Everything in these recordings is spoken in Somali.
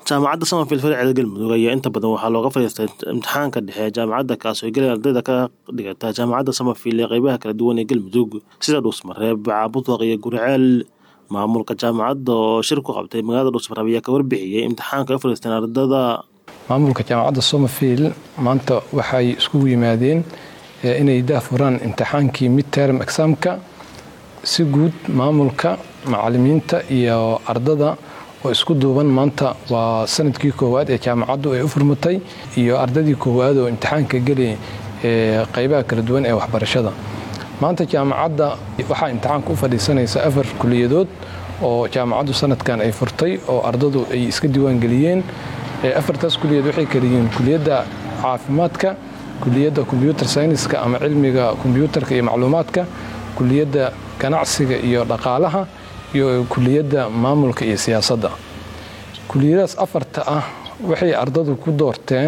jaamacadda samafil farceeda galmudug ayaa inta badan waxaa looga fadhiistay imtixaanka dhexe jaamacadda kaas oo gelaya ardayda ka dhigata jaamacadda samafil ee qeybaha kala duwan ee galmudug sida dhuusmareeb caabudwaq iyo guriceel maamulka jaamacadda oo shir ku qabtay magaalada dhuusmareeb ayaa ka warbixiyey imtixaanka ay fadhiisteen ardada maamulka jaamacadda somafil maanta waxay iskugu yimaadeen inay daafuraan imtixaankii midterm examka si guud maamulka macalimiinta iyo ardada oo isku duuban maanta waa sanadkii koowaad ee jaamacaddu ay u furmatay iyo ardadii koowaad oo imtixaanka geli qeybaha kala duwan ee waxbarashada maanta jaamacadda waxaa imtixaanka u fadhiisanaysa afar kuliyadood oo jaamacaddu sanadkan ay furtay oo ardadu ay iska diiwaangeliyeen afartaas kuliyad waxay kala yihiin kuliyadda caafimaadka kuliyadda kombyuutar sayniska ama cilmiga kombyuutarka iyo macluumaadka kuliyadda ganacsiga iyo dhaqaalaha iyo kuliyadda maamulka iyo siyaasadda kuliyadahaas afarta ah waxay ardadu ku doorteen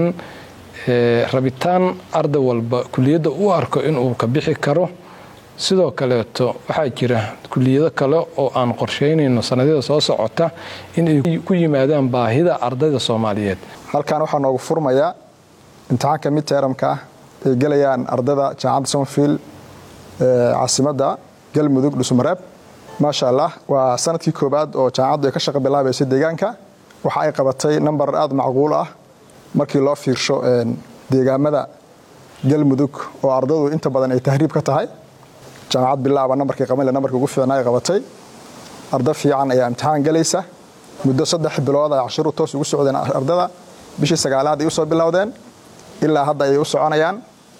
rabitaan arday walba kuliyadda u arko inuu ka bixi karo sidoo kaleeto waxaa jira kuliyado kale oo aan qorsheynayno sannadyada soo socota inay ku yimaadaan baahida ardayda soomaaliyeed halkan waxaa noogu furmayaa imtixaanka midteramka ah ay gelayaan ardayda jaamacadda somafil caasimadda galmudug dhusmareeb maasha allah waa sanadkii koobaad oo jaamacaddu ay ka shaqa bilaabaysa deegaanka waxa ay qabatay namber aada macquul ah markii loo fiirsho deegaamada galmudug oo ardadu inta badan ay tahriib ka tahay jaamacad bilaaba nambarkii qabanle nambarkii ugu fiicnaa ay qabatay arda fiican ayaa imtixaan gelaysa muddo saddex bilood ay cashiru toos ugu socdeen ardada bishii sagaalaad ay usoo bilowdeen ilaa hadda ayay u soconayaan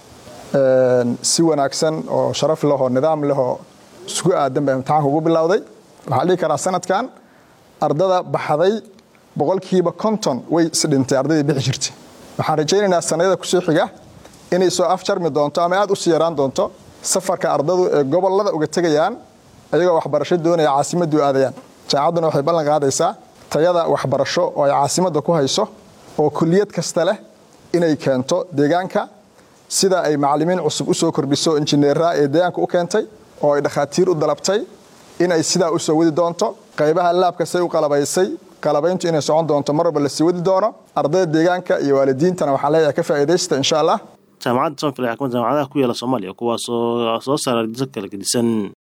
si wanaagsan oo sharaf lehoo nidaam lehoo isku aadan baa imtixaanka ugu bilowday waxaa dhihi karaa sanadkan ardada baxday boqolkiiba konton way isdhintay ardaydii bixi jirtay waxaan rajaynaynaa sannadyada kusoo xiga inay soo afjarmi doonto ama aad u sii yaraan doonto safarka ardadu ee gobolada uga tegayaan ayagoo waxbarasho doonaya caasimaddu aadayaan jaamacadduna waxay ballan qaadaysaa tayada waxbarasho oo ay caasimadda ku hayso oo kuliyad kasta leh inay keento deegaanka sida ay macalimiin cusub u soo kordhiso injineeraha ee deegaanka u keentay oo ay dhakhaatiir u dalabtay inay sidaa u soo wadi doonto qaybaha laabka say u qalabaysay qalabayntu inay socon doonto mar walba lasii wadi doono ardayda deegaanka iyo waalidiintana waxaan leeyahay ka faa'iidaysta insha allah jaamacadda somafil ayaa kamid jaamacadaha ku yaala soomaaliya kuwaasoo soo saara ardiso kala gedisan